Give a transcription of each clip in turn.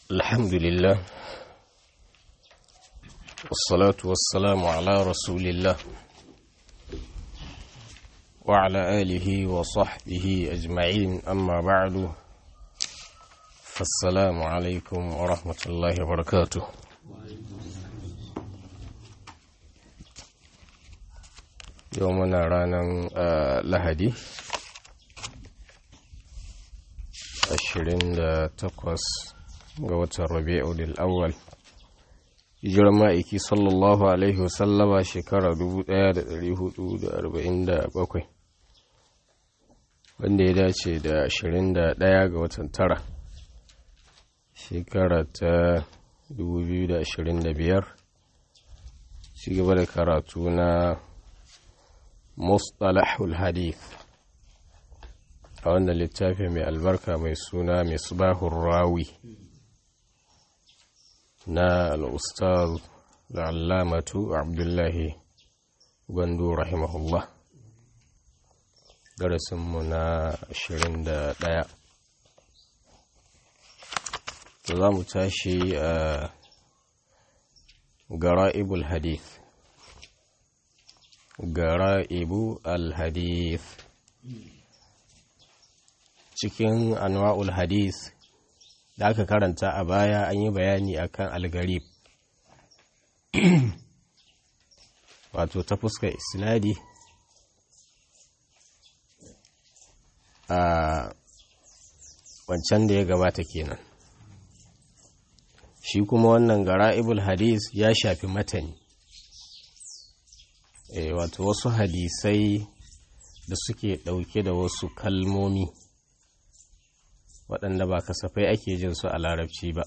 الحمد لله والصلاة والسلام على رسول الله وعلى آله وصحبه أجمعين أما بعد فالسلام عليكم ورحمة الله وبركاته يومنا رانا لهدي ashirin da takwas ga watan rabi'ul awwal hijirar ma'aiki sallallahu alaihi wasallama shekara 1447 wanda ya dace da ashirin da ɗaya ga watan tara shekara ta 2025 ci gaba da karatu na mustalahul hadith a wannan littafi mai albarka mai suna misbahun rawi na al'ustaz da allamatu abdullahi gwandu rahimahullah darasinmu na 21 da za mu tashi a gara'ibul hadith gara'ibu al-hadith cikin anwa'ul hadis da aka karanta a baya an yi bayani akan algarib wato ta fuskar isnadi a wancan da ya gabata kenan shi kuma wannan gara'ibul hadis ya shafi matani e, wato wasu hadisai da suke ɗauke da wasu kalmomi waɗanda ba kasafai ake jin su a larabci ba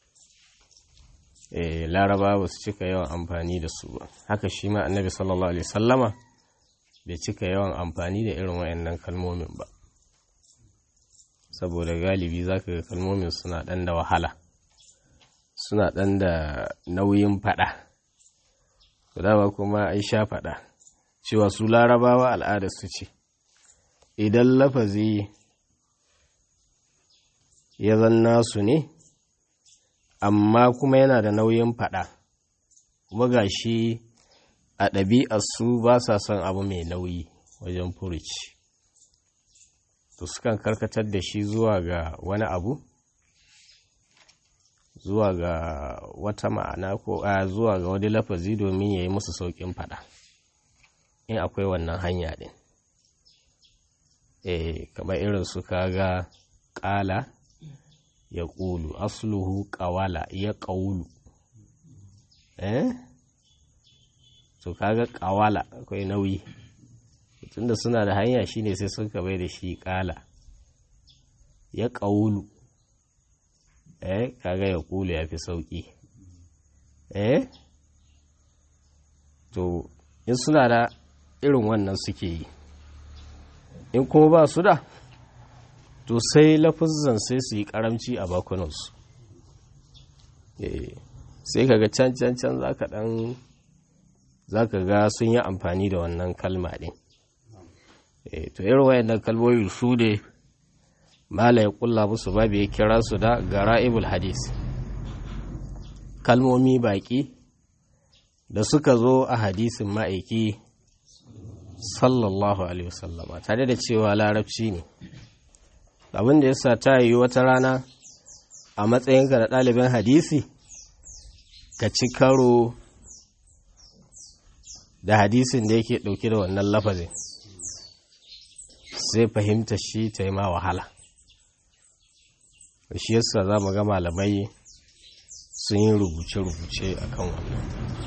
e, laraba ba su cika yawan amfani da su ba haka shi ma annabi sallallahu alaihi sallama bai cika yawan amfani da irin wayannan kalmomin ba saboda galibi za ka ga kalmomin suna ɗan da wahala suna ɗan da nauyin faɗa dama kuma ai sha faɗa cewa su larabawa al'adar su ce idan lafazi ya zanna su ne amma kuma yana da nauyin faɗa kuma ga shi a ɗabi'arsu ba sa son abu mai nauyi wajen furuci to sukan karkatar da shi zuwa ga wani abu zuwa ga wata ma'ana ko a zuwa ga wani lafazi domin ya yi musu sauƙin faɗa in akwai wannan hanya ɗin eh kamar irin su kaga ƙala ya ƙulu asluhu ƙawala ya ƙaulu eh to kaga ƙawala akwai nauyi tunda suna da hanya shine sai suka bai da shi ƙala ya ƙaulu eh kaga ya ƙulu ya fi sauƙi eh to in suna da irin wannan suke yi in kuma ba su da to sai lafizan sai su yi karamci a bakunansu sai kaga can can can za ka dan za ka ga sun yi amfani da wannan kalma ɗin to irin wayannan kalmomi su ne mala ya kulla musu babu ya kira su da gara'ibul hadis kalmomi baƙi da suka zo a hadisin ma'aiki sallallahu alaihi wasallama tare da cewa larabci ne abin da yasa ta yi wata rana a matsayinka da ɗalibin hadisi ka ci karo da hadisin da yake ɗauke da wannan lafazin sai fahimta shi ta yi ma wahala shi yasa za mu ga malamai sun yi rubuce-rubuce a kan wannan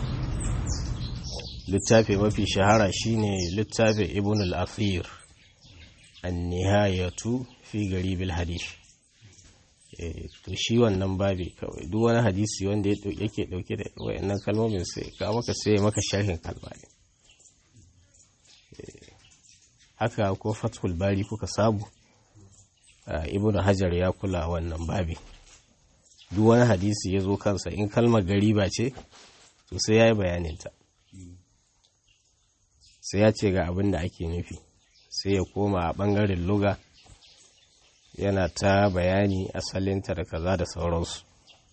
littafi mafi shahara shine littafin ibn al-afir an-nihayatu fi garibil hadith to shi wannan babi kawai duk wani hadisi wanda yake dauke da wayannan kalmomin sai ka maka sai maka sharhin kalma ne haka ko fathul bari kuka sabu ibn hajar ya kula wannan babi duk wani hadisi ya zo kansa in kalmar gariba ce to sai ya yi bayaninta sai ya ce ga abin da ake nufi sai ya koma a ɓangaren luga yana ta bayani asalinta da kaza da sauransu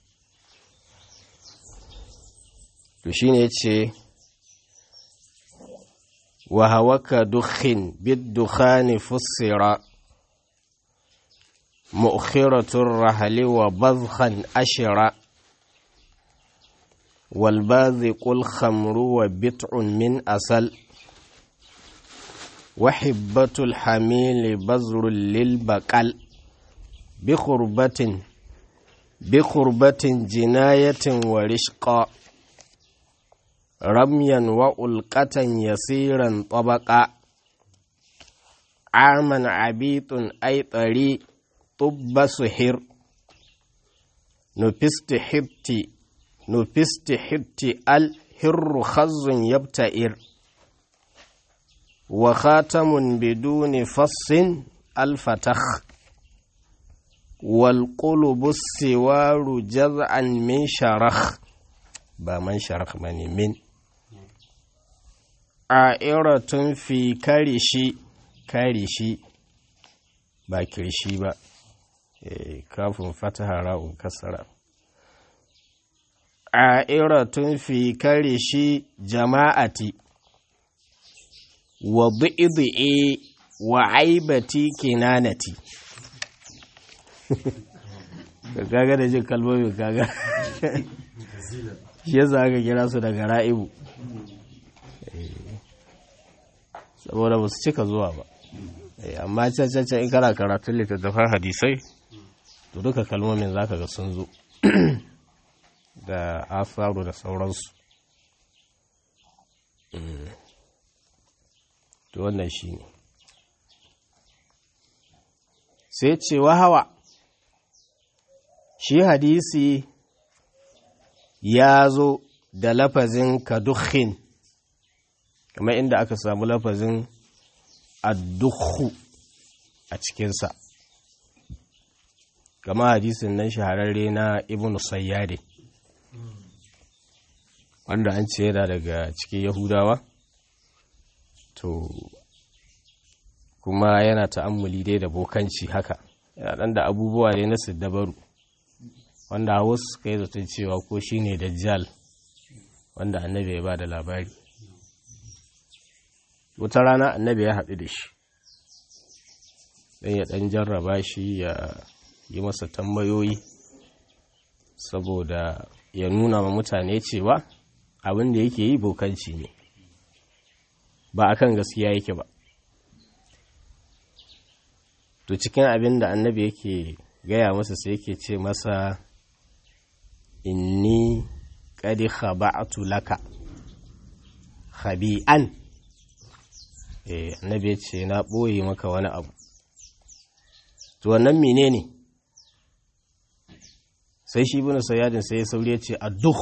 to shine yace wa hawaka dukhin bid dukhani fussira mu'khiratur rahli wa bazkhan ashira wal baziqul khamru wa bit'un min asal وحبة الحميل بزر للبقل بخربة بخربة جناية ورشقا رميا وألقة يسيرا طبقا عاما عبيط أي طري طب سحر نفست حبتي نفست حبتي الهر خز يبتئر وخاتم بدون فص الفتخ والقلب السوار جزعا من شرخ با من شرخ مني من عائرة في كرشي كرشي با كرشي با كاف فتح راء كسر عائرة في كرشي جماعتي wa bi'idi'i wa aibati kinanati kaga da jin kalmomin kaga shi yasa aka kira su daga ra'ibu saboda ba su cika zuwa ba amma cancancan in kana karatun littattafan hadisai to duka kalmomin zaka ga sun zo da asaru da sauransu to wannan shi ne sai ce hawa shi hadisi ya zo da lafazin kadukhin kamar inda aka samu lafazin addukhu a cikinsa kama hadisin nan shahararre na ibn sayyade wanda an ce yana daga cikin yahudawa to kuma yana ta'ammuli dai da bokanci haka yana ɗan da abubuwa dai na siddabaru wanda wasu suka yi zaton cewa ko shi ne dajjal wanda annabi ya ba da labari wata rana annabi ya haɗu da shi ɗan ya ɗan jarraba shi ya yi masa tambayoyi saboda ya nuna wa mutane cewa abin da yake yi bokanci ne ba a kan gaskiya yake ba to cikin abin da annabi yake gaya masa sai yake ce masa inni kadi khaba'tu laka khabi'an eh annabi ya ce na ɓoye maka wani abu to wannan menene sai shi bin sayyadin sai ya sauri ya ce addukh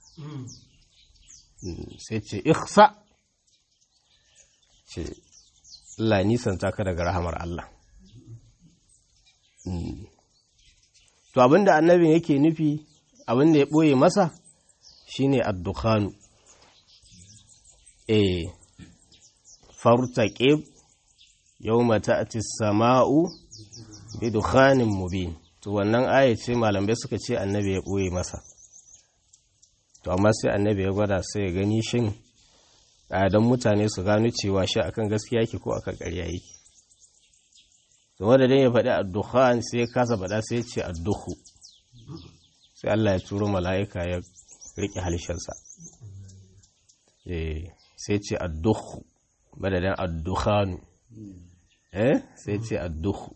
sai ce ikhsa ce Allah nisan ka daga rahamar Allah to abinda annabin yake nufi abinda ya ɓoye masa shine addukhanu eh fartaqib yawma ta'ti as-sama'u bi dukhanin mubin to wannan aya ce malamai suka ce annabi ya ɓoye masa to amma sai annabi ya gwada sai ya gani shin don mutane su gano cewa shi akan gaskiya yake ko akan ƙarya yake to wanda dan ya faɗi addukhan sai ya kasa faɗa sai ya ce addukhu sai Allah ya turo mala'ika ya riƙe halishansa eh sai ce addukhu madadin addukhanu eh sai ce addukhu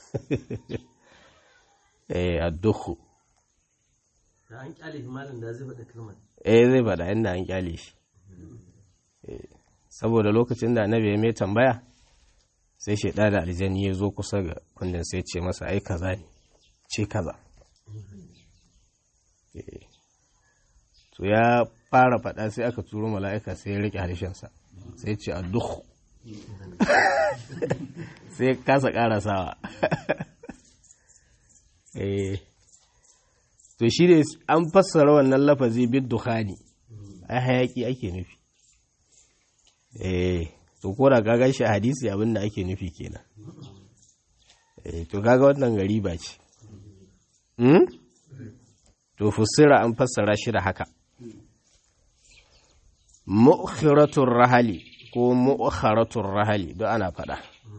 eh addukhu da an kyale shi malam da zai faɗa kalmar eh zai faɗa inda an kyale shi saboda lokacin da annabi ya mai tambaya sai shaida da aljani ya zo kusa ga kundin sai ce masa ai kaza ne ce kaza to ya fara faɗa sai aka turo mala'ika sai ya rike harshensa sai ce a duk sai kasa ƙarasawa to shi ne an fassara wannan lafazi bid dukhani ai hayaki ake nufi eh to ko da kaga shi hadisi abin da ake nufi kenan eh to kaga wannan gari ba ce hmm? to fusira an fassara shi da haka mu'khiratun rahali ko mu'kharatun rahali duk ana faɗa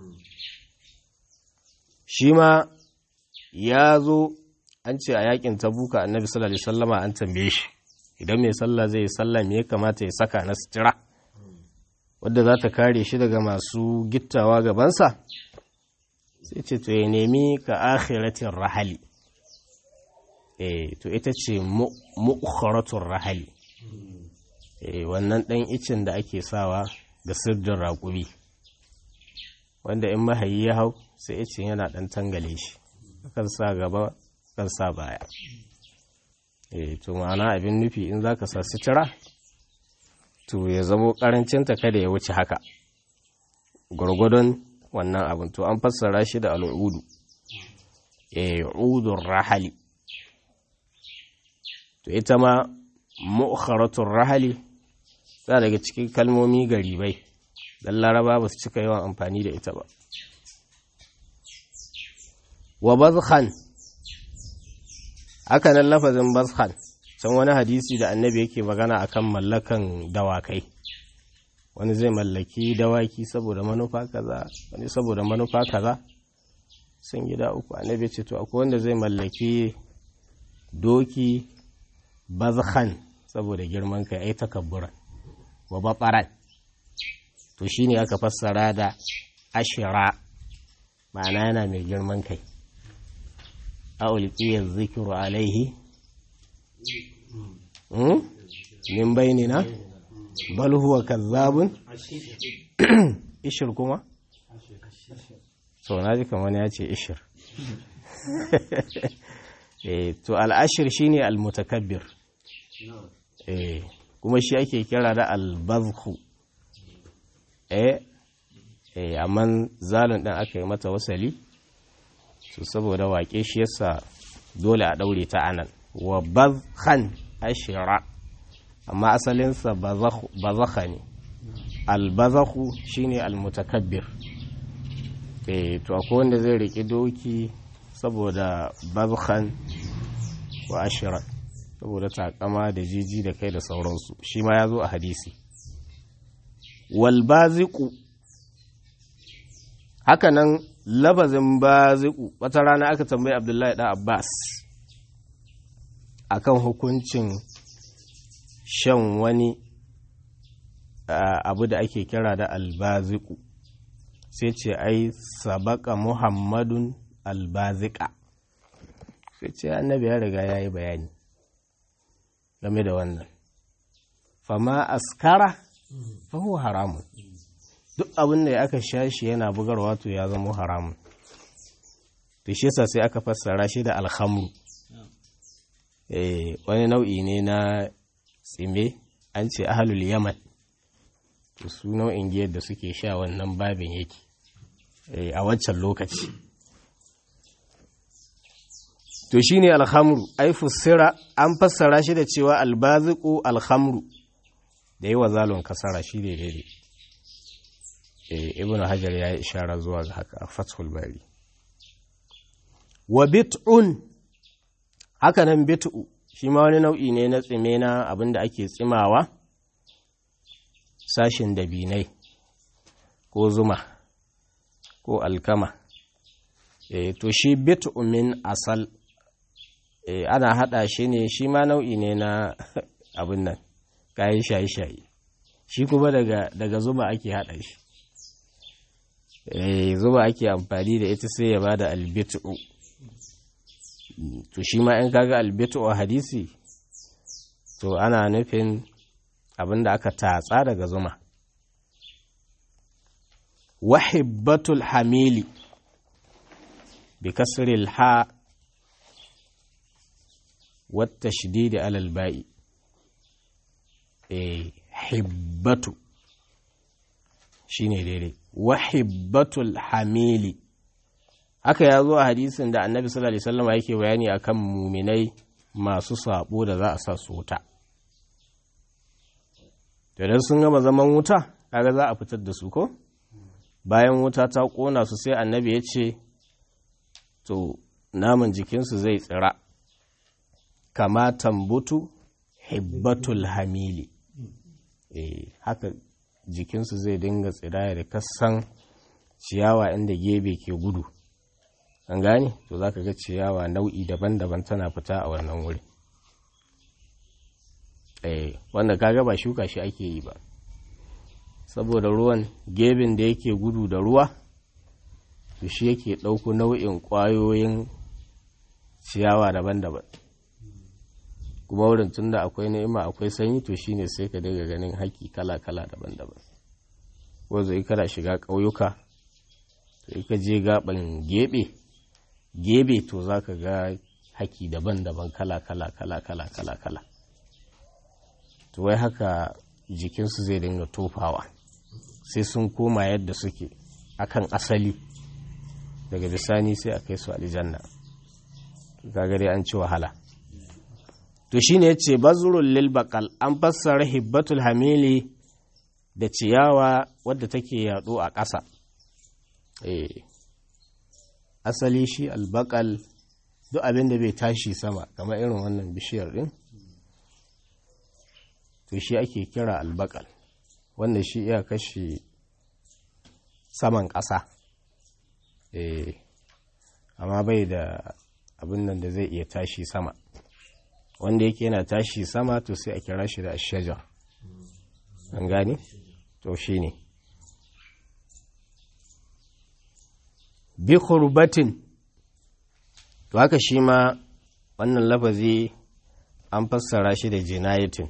shi ma ya zo an ce a yakin tabuka annabi sallallahu alaihi wasallama an tambaye shi idan mai sallah zai yi sallah me ya kamata ya saka na sutura wadda za ta kare shi daga masu gittawa gabansa sai ce to ya nemi ka akhiratin rahali eh to ita ce mu'kharatun rahali eh wannan dan icin da ake sawa ga sirdin raƙumi wanda in mahayi ya hau sai icin yana dan tangale shi kan sa gaba kan sa baya eh to ma'ana abin nufi in zaka sa sutura to ya zamo karancinta kada ya wuce haka gwargwadon wannan abin to an fassara shi da al'udu eh udun rahali to ita ma mu'kharatun rahali za daga cikin kalmomi garibai dan laraba ba su cika yawan amfani da ita ba wa bazkhan haka nan lafazin bazkhan can wani hadisi da annabi yake magana akan mallakan dawakai wani zai mallaki dawaki saboda manufa kaza wani saboda manufa kaza sun gida uku annabi ce to akwai wanda zai mallaki doki bazkhan saboda girman kai ai takabburan wa babaran to shine aka fassara da ashira ma'ana yana mai girman kai a ulqiyar zikiru alaihi min bainina bal huwa kazzabun ishir kuma so na ji kamar ya ce ishir to al'ashir shine al-mutakabbir kuma shi ake kira da al-bazhu eh amma zalun ɗin aka yi mata wasali to saboda waƙe shi yasa dole a ɗaure ta anan wa bazhan ashira amma asalinsa bazakha ne albazakhu shine almutakabbir eh to akwai wanda zai riki doki saboda bazkhan wa ashira saboda takama da jiji da kai da sauransu shi ma ya zo a hadisi wal baziqu haka nan labazin baziqu wata rana aka tambayi abdullahi da abbas akan hukuncin shan wani abu da ake kira da albaziku sai ce ai sabaka muhammadun albazika sai ce annabi ya riga ya yi bayani game da wannan fama askara fahu haramun duk abin da aka sha shi yana bugarwa to ya zama haramun to shi yasa sai aka fassara shi da alhamru wani nau'i ne na tsime an ce ahalul yaman to su nau'in giyar da suke sha wannan babin yake a wancan lokaci to shine alhamru ai fussira an fassara shi da cewa albaziku alhamru da yi wa zalon kasara shi ne daidai ibn hajar ya yi ishara zuwa ga haka a fathul bari wa bit'un haka nan bit'u shi ma wani nau'i ne na tsime na abin da ake tsimawa sashin dabinai ko zuma ko alkama e, to shi bit'u min asal e, ana hada shi ne shi ma nau'i ne na abin nan kayan shayi-shayi shi kuma daga, daga zuma ake hada shi e, zuma ake amfani da ita sai ya bada albit'u to shi ma in kaga albitu a hadisi to ana nufin abin da aka tatsa daga zuma wahibbatul hamili bi kasril ha wata shididi alal ba'i eh hibbatu shine daidai wahibbatul hamili haka ya zo a hadisin da annabi sallallahu alaihi wasallam yake bayani akan muminai masu sabo da za a sa su wuta idan sun gama zaman wuta kaga za a fitar da su ko bayan wuta ta kona su sai annabi ya ce to naman jikinsu zai tsira kama tambutu hibbatul hamili eh haka jikinsu zai dinga tsiraya da kasan ciyawa inda gebe ke gudu an gane to za ka ga ciyawa nau'i daban-daban tana fita a wannan wuri eh wanda kaga ba shuka shi ake yi ba saboda ruwan gebin da yake gudu da ruwa to shi yake ɗauko nau'in ƙwayoyin ciyawa daban-daban kuma wurin tun da akwai ni'ima akwai sanyi to shine sai ka daga ganin haƙi kala-kala daban-daban wanzu in kana shiga ƙauyuka to ka je gaban gebe gebe to za ka ga haki daban-daban kala-kala kala-kala kala-kala to wai haka jikinsu zai dinga tofawa sai sun koma yadda suke akan asali daga bisani sai a kai su aljanna gagare an ci wahala to shine yace bazrul lil baqal an fassara hibbatul hamili da ciyawa wadda take yado a ƙasa eh asali shi albaqal duk abin da bai tashi sama kamar irin wannan bishiyar din to shi ake kira albaqal wanda shi iya kashe saman ƙasa eh amma bai da abin nan da zai iya tashi sama wanda yake yana tashi sama to sai a kira shi da ashajar an gane to shi ne bi khurbatin to haka shi ma wannan lafazi an fassara shi da jinayatin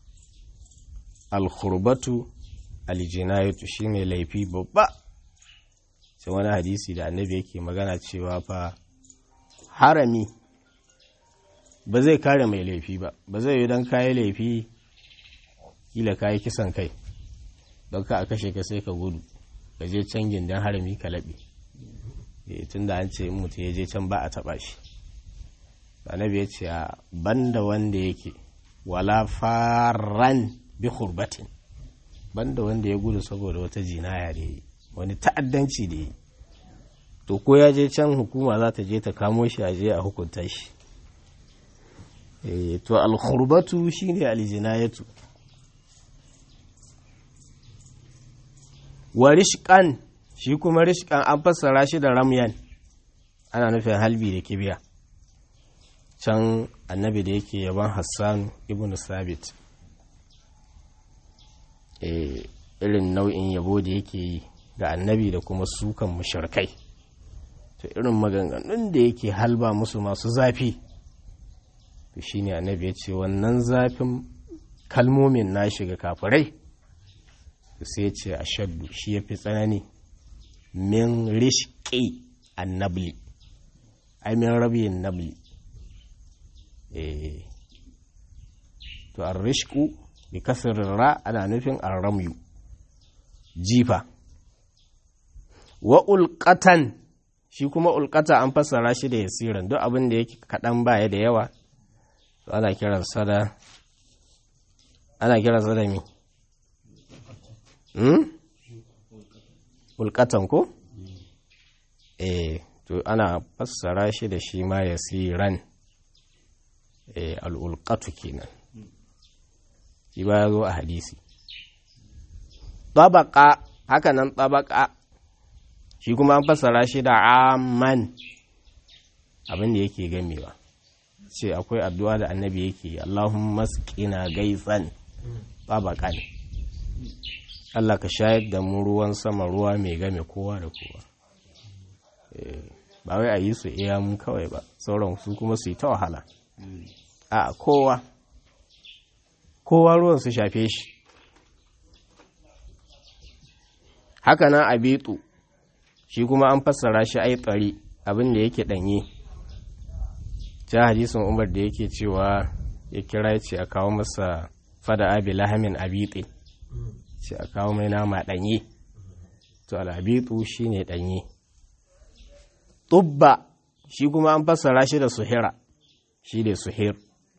al-khurbatu al-jinayatu shine laifi babba sai wani hadisi da annabi yake magana cewa fa harami ba zai kare mai laifi ba ba zai yi don kayi laifi kila kayi kisan kai don ka a kashe ka sai ka gudu ka je can gindin harami ka laɓe tun da an ce in mutum ya je can ba a taɓa shi annabi ya ce a banda wanda yake wala faran bi hurbatin banda wanda ya gudu saboda wata jinaya da yi wani ta'addanci da yi to ko ya je can hukuma za ta je ta kamo shi a je a hukunta shi to alkhurbatu shine aljinayatu wa rishqan shi kuma rishqan an fassara shi da ramyan ana nufin halbi da kibiya can annabi da yake yaban hassan ibn sabit irin nau'in yabo da yake yi ga annabi da kuma sukan mushrikai to irin maganganun da yake halba musu masu zafi to shine annabi ya ce wannan zafin kalmomin na shiga kafirai sai ya ce a shaddu shi ya fi tsanani min rishki annabli ai min rabiyin nabli to an rishku bi kasirin ra ana nufin an ramyu jifa wa ulƙatan shi kuma ulƙata an fassara shi da yasiran duk abin da yake kaɗan baya da yawa to ana kiransa da ana kiransa da mi hmm? ulƙatan ko eh to ana fassara shi da shi ma yasiran eh al'ulƙatu kenan shi ba ya zo a hadisi tabaka haka nan tabaka shi kuma an fassara shi da amman abin da yake gamewa ce akwai addu'a da annabi yake Allahumma masqina gaisan tabaka ne Allah ka shayar da mu ruwan sama ruwa mai game kowa da kowa ba wai a yi su iya mun kawai ba sauran su kuma su yi ta wahala a kowa kowa ruwan su shafe shi haka nan a betu shi kuma an fassara shi ai tsari abin da yake ɗanye ta hadisin umar da yake cewa ya kira ce a kawo masa fada abi lahamin abitse ce a kawo mai nama ɗanye to al'abitu shi ne ɗanye tubba shi kuma an fassara shi da suhira shi ne suhir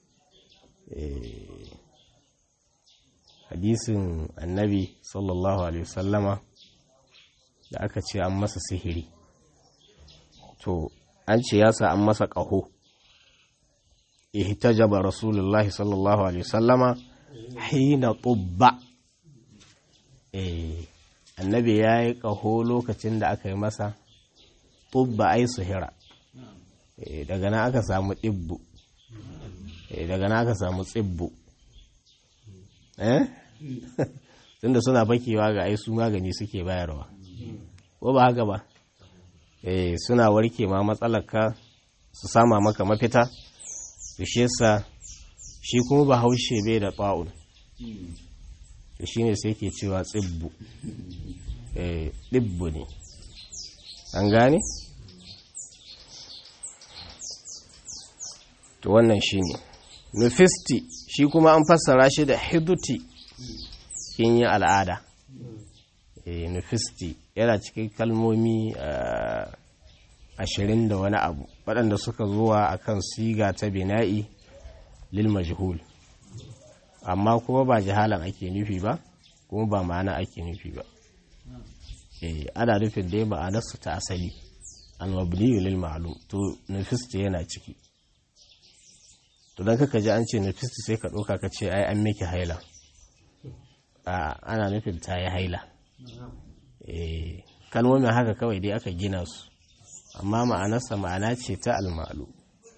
hadisin annabi sallallahu alaihi wasallama da aka ce an masa sihiri to an ce ya sa an masa ƙaho ihtajaba rasulullahi sallallahu alaihi wasallama hina tubba eh annabi ya yi ƙaho lokacin da aka yi masa tubba ai suhira eh daga nan aka samu ɗibbu eh daga nan aka samu tsibbu eh tunda suna bakewa ga ai su magani suke bayarwa ko ba haka ba eh suna warke ma matsalarka su sama maka mafita to shi yasa shi kuma ba haushe bai da ta'un to shine sai ke cewa tsibbu eh dibbu ne an gane to wannan shine nufisti shi kuma an fassara shi da hiduti kin yi al'ada eh nufisti yana cikin kalmomi ashirin da wani abu waɗanda suka zuwa akan siga ta bina'i lil majhul amma kuma ba jihalan ake nufi ba kuma ba ma'ana ake nufi ba eh ana nufin dai ma'anarsu ta asali al-mabni lil ma'lum to nufisti yana ciki to dan kaka ji an ce nufisti sai ka ɗauka ka ce ai an miki haila a ana nufin ta yi haila eh kalmomin haka kawai dai aka gina su amma ma'anarsa ma'ana ce ta almalu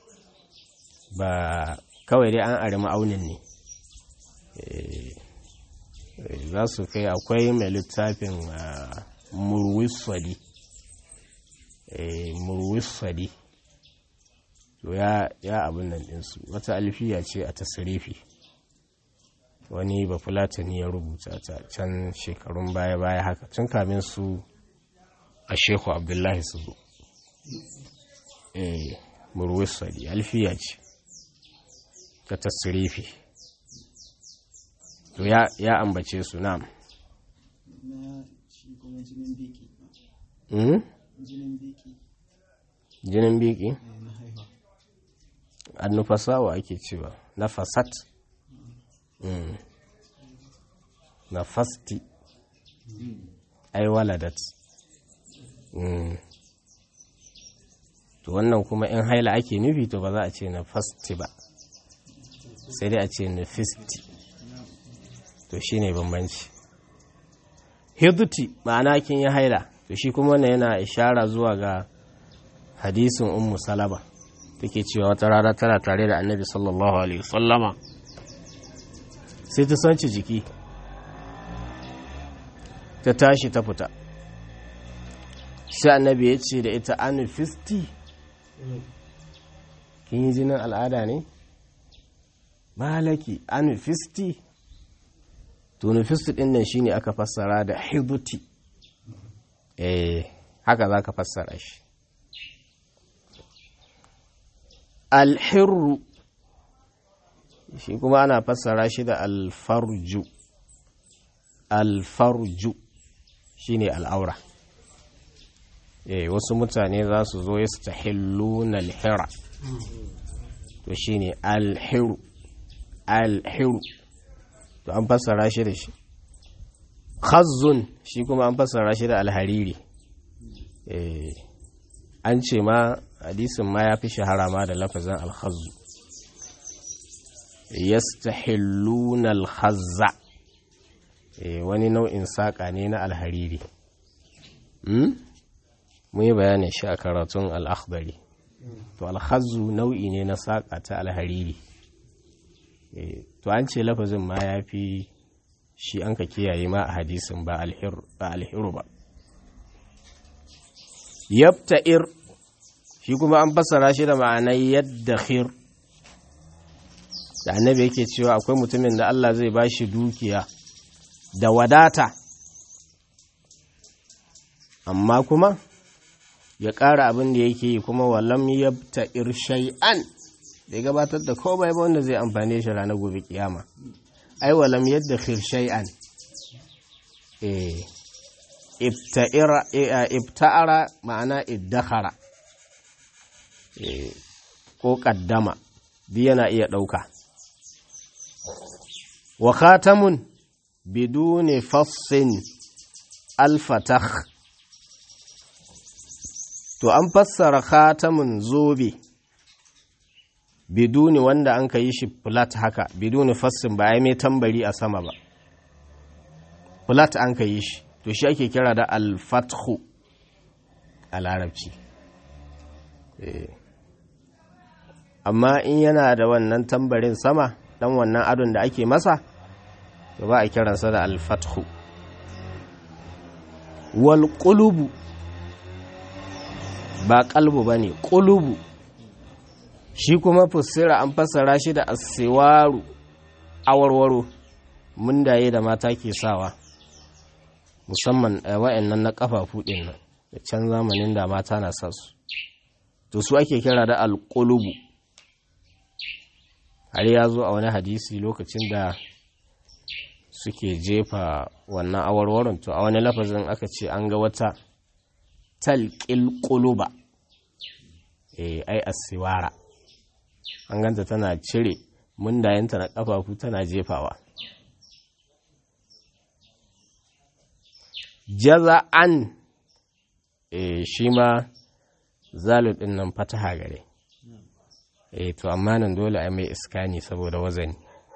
ba kawai dai an ari ma'aunin ne za su kai akwai mai littafin murwiswadi murwiswadi to ya abin nan ɗinsu wata alfiya ce a tasirifi wani bafulatani ya rubuta ta can shekarun baya-baya haka tun kamin su a sheku abdullahi su zo eh murwisali alfiya ce ta tasirifi to ya ambace su nam jinin biki annufasawa ake cewa na fasat na fasti ai waladat to wannan kuma in haila ake nufi to ba za a ce na fasti ba sai dai a ce na fisti to shi ne bambanci hiduti ma'ana kin yi haila to shi kuma wannan yana ishara zuwa ga hadisin ummu salama take cewa wata rana tana tare da annabi sallallahu alaihi wasallama sai ta sanci jiki ta tashi ta fita sai annabi ya ce da ita anufisti kin yi jinin al'ada ne malaki anufisti to nufisti din nan shine aka fassara da hiduti eh haka za ka fassara shi alhirru shi kuma ana fassara shi da alfarju alfarju shine al'aura eh wasu mutane za su zo ya stahilluna alhira to shine alhiru alhiru to an fassara shi da shi khazzun shi kuma an fassara shi da alhariri eh an ce ma hadisin ma ya fi shahara ma da lafazin alhazzu yastahilluna alhazza wani nau'in saƙa ne na alhariri mun yi bayanin shi a karatun al'akhdari to alhazzu nau'i ne na saƙa ta alhariri to an ce lafazin ma ya fi shi an ka kiyaye ma a hadisin ba alhiru ba yabta'ir shi kuma an fassara shi da ma'anar yadda khir da annabi yake cewa akwai mutumin da Allah zai ba shi dukiya da wadata amma kuma ya ƙara abin da yake yi kuma walam yabta'ir shay'an bai gabatar da komai ba wanda zai amfane shi ranar gobe kiyama ai walam yadda khir shay'an eh ibta'ara ma'ana iddakhara ko kaddama duk yana iya ɗauka wa khatamun biduni fassin alfatah to an fassara khatamun zobe biduni wanda an ka yi shi flat haka biduni fassin ba ai mai tambari a sama ba flat an ka yi shi to shi ake kira da alfathu a larabci amma in yana da wannan tambarin sama dan wannan adon da ake masa to ba a kiransa da alfathu wal qulubu ba kalbu ba ne ƙulubu shi kuma fussira an fassara shi da asiwaru awarwaro mundaye da mata ke sawa musamman wa'annan na kafafu ɗin nan da can zamanin da mata na sa su to su ake kira da alƙulubu har ya zo a wani hadisi lokacin da suke jefa wannan awarwaron to a wani lafazin aka ce an ga wata talƙil ƙuluba eh ai asiwara an ganta tana cire mundayenta na ƙafafu tana jefawa jaza'an eh shi ma zalu ɗin nan fataha gare eh to amma nan dole a mai iskani saboda wazani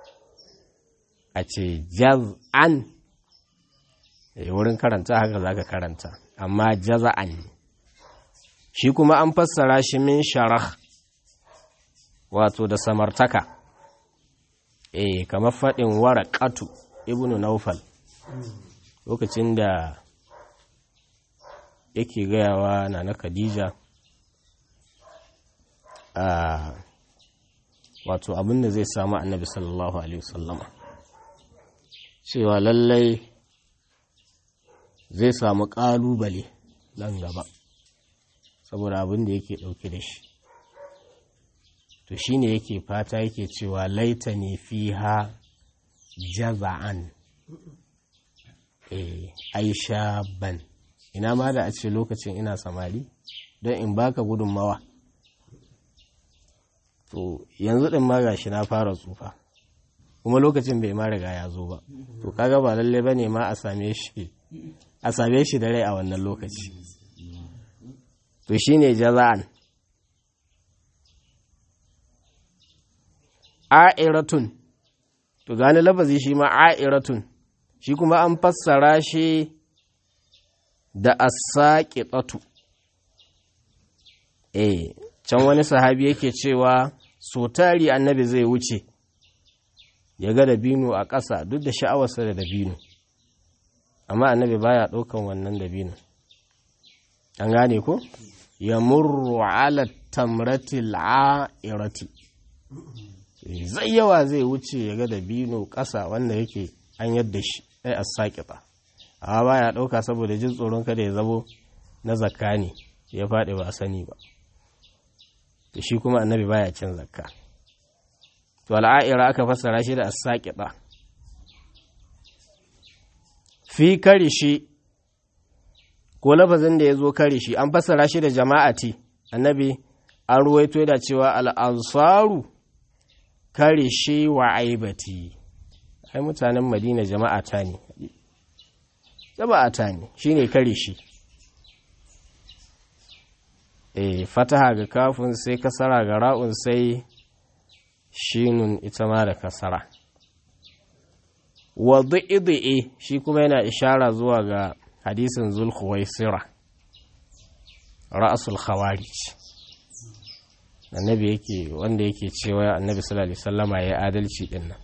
a ce jaz'an eh wurin karanta haka zaka karanta amma jaza'an shi kuma an fassara shi min sharah wato da samartaka eh kamar faɗin waraqatu ibnu naufal lokacin da yake gayawa na na khadija a wato abin da zai samu annabi sallallahu alaihi wasallama cewa lallai zai samu ƙalubale nan gaba saboda abin da yake ɗauke da shi to shi ne yake fata yake cewa laita ne fi ha jaza'an e aisha ban ina ma da a ce lokacin ina samari don in baka gudunmawa to yanzu ɗin ma gashi na fara tsufa kuma lokacin bai ma riga ya zo ba to kaga ba lalle ba ne ma a same shi a same shi da rai a wannan lokaci to shi ne jaza'an a'iratun to gani lafazi shi ma a'iratun shi kuma an fassara shi da asaƙiɗatu eh can wani sahabi yake cewa so tari annabi zai wuce ya ga dabino a ƙasa duk da sha'awarsa da dabino amma annabi baya ɗaukan wannan dabino an gane ko ya murru ala tamratil a'irati zai yawa zai wuce ya ga dabino ƙasa wanda yake an yadda shi ai a saƙiƙa amma baya ɗauka saboda jin tsoron kada ya zabo na zakka ne ya faɗi ba a sani ba da shi kuma annabi baya cin zakka to al'a'ira aka fassara shi da as-saqiba fi karishi ko lafazin da ya zo karishi an fassara shi da jama'ati annabi an ruwaito da cewa al'ansaru karishi wa aibati ai mutanen madina jama'ata ne jama'ata ne shine karishi e fataha ga kafin sai kasara ga ra'un sai shinun ita ma da kasara wa du'i shi kuma yana ishara zuwa ga hadisin zulkhuwaisira ra'asul khawarij annabi yake wanda yake cewa annabi sallallahu alaihi wasallama ya adalci din nan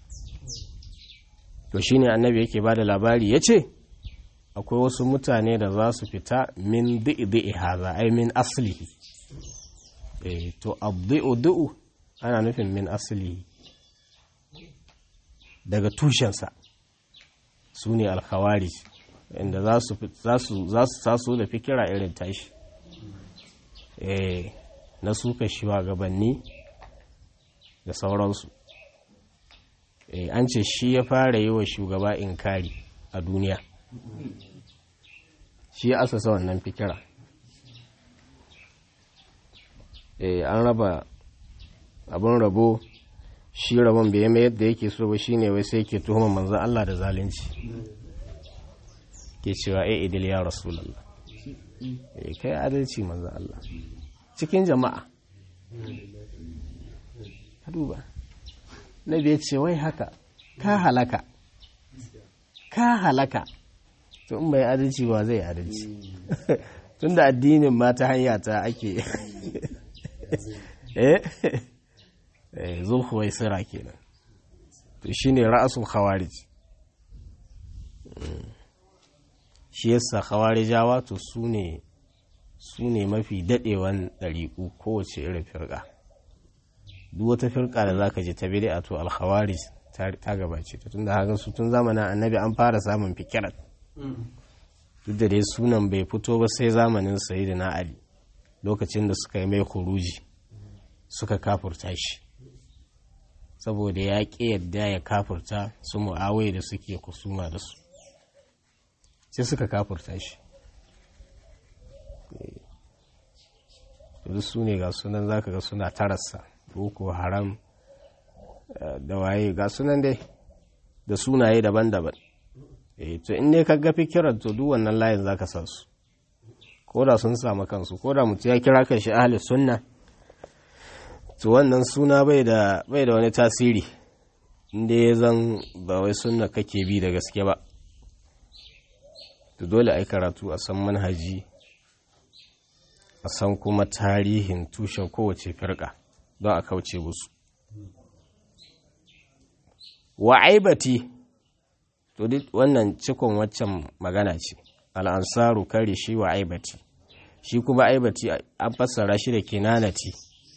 to shine annabi yake bada labari yace akwai wasu mutane da za su fita min di'i haza ai min aslihi eh to abdi'u du'u ana nufin min aslihi daga tushensa su ne alkhawarij inda za su taso da fikira irin tashi eh na suka shiwa gabanni da sauransu eh an ce shi ya fara yi wa shugaba inkari a duniya shi ya asasa wannan fikira eh an raba abin rabo shi rabon bai mai yadda yake so ba shine wai sai ke tuhuma manzon Allah da zalunci ke cewa eh idil ya rasulullah eh kai adalci manzon Allah cikin jama'a ka duba nabi ya ce wai haka ka halaka ka halaka to in bai adalci ba zai adalci tunda addinin ma ta hanya ta ake eh eh zulhuwai sira kenan to shine ra'asul khawarij shi yasa khawarijawa to su ne su ne mafi dadewan ɗariƙu kowace irin firƙa duk wata firƙa da zaka je ta bid'a to al-khawarij ta gabace ta tunda haka su tun zamanin annabi an fara samun fikirat duk da dai sunan bai fito ba sai zamanin sayyidina ali lokacin da suka yi mai kuruji suka kafurta shi saboda ya ƙi yadda ya kafurta su mu'awai da suke kusuma da su sai suka kafurta shi duk su ne ga sunan zaka ga suna tarasa boko haram da waye ga sunan dai da sunaye daban-daban eh to in ne ka ga fikirar to duk wannan layin zaka sa su ko da sun samu kansu ko da mutum ya kira kan shi ahli sunna to wannan suna bai da bai da wani tasiri inda ya zan ba wai sunna kake bi da gaske ba to dole ai karatu a san manhaji a san kuma tarihin tushen kowace firka don a kauce musu wa aibati to duk wannan cikon waccan magana ce al'ansaru kare shi wa aibati shi kuma aibati an fassara shi da kinanati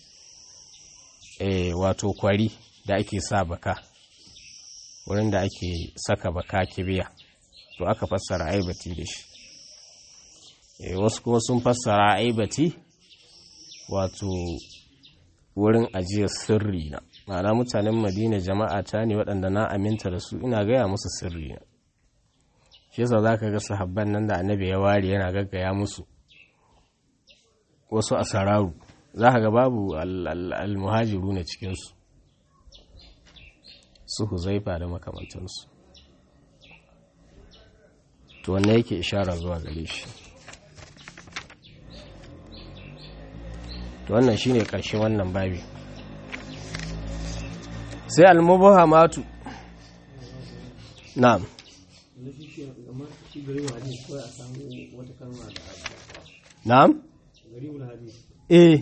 eh wato kwari da ake sa baka wurin da ake saka baka kibiya to aka fassara aibati da shi eh wasu kuma sun fassara aibati wato wurin ajiyar sirri na ma'ana mutanen madina jama'a ta ne waɗanda na aminta da su ina gaya musu sirri na shi yasa za ka ga sahabban nan da annabi ya ware yana gaggaya musu wasu asararu za ka ga babu almuhajiru na cikinsu su huzaifa da makamantansu to wanne yake ishara zuwa gare shi to wannan shine ƙarshen wannan babi sai almubahamatu na'am na'am eh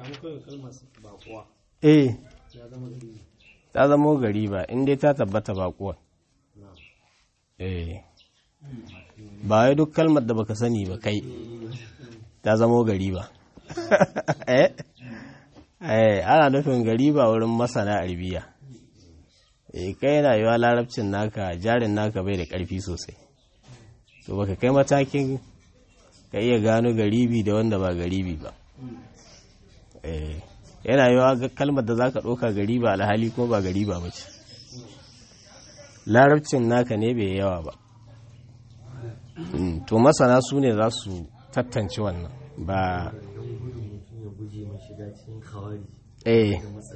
eh ta zama gari ba inda ta tabbata bakuwa eh ba wai duk kalmar da baka sani ba kai ta zama gari ba eh eh ana nufin gari ba wurin masana arabiya eh kai yana yiwa larabcin naka jarin naka bai da ƙarfi sosai to baka kai matakin ka iya gano garibi da wanda ba garibi ba eh yana yiwa kalmar da zaka ɗauka gariba alhali ko ba gariba ba ce larabcin naka ne bai yawa ba to masana su ne za su tattance wannan ba eh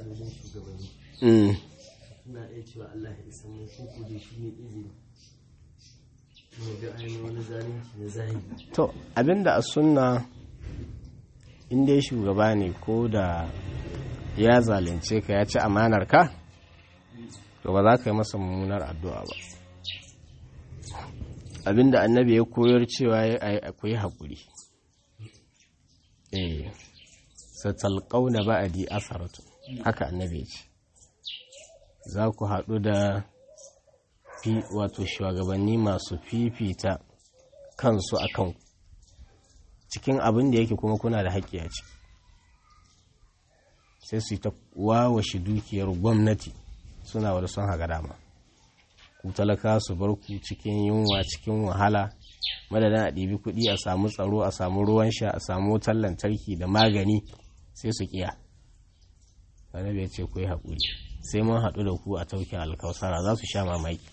na iya cewa Allah ya isa mun kuku da shi ne izini mu ga ainihin wani zalunci na zahiri to abinda a sunna in dai shugaba ne ko da ya zalunce ka ya ci amanar ka to ba za ka yi masa mummunar addu'a ba abinda annabi ya koyar cewa ya yi haƙuri eh satalƙauna ba'adi asaratu haka annabi ya ce za ku haɗu da wato shugabanni masu fifita kansu a kan cikin abin da yake kuma kuna da haƙƙi a ciki sai su yi ta wawashi dukiyar gwamnati suna wadda son haga dama ku talaka su bar ku cikin yunwa cikin wahala madadin a ɗibi kuɗi a samu tsaro a samu ruwan sha a samu wutar lantarki da magani sai su ƙiya annabi ya ce ku yi haƙuri sai mun haɗu da ku a taukin alkausara za su sha mamaki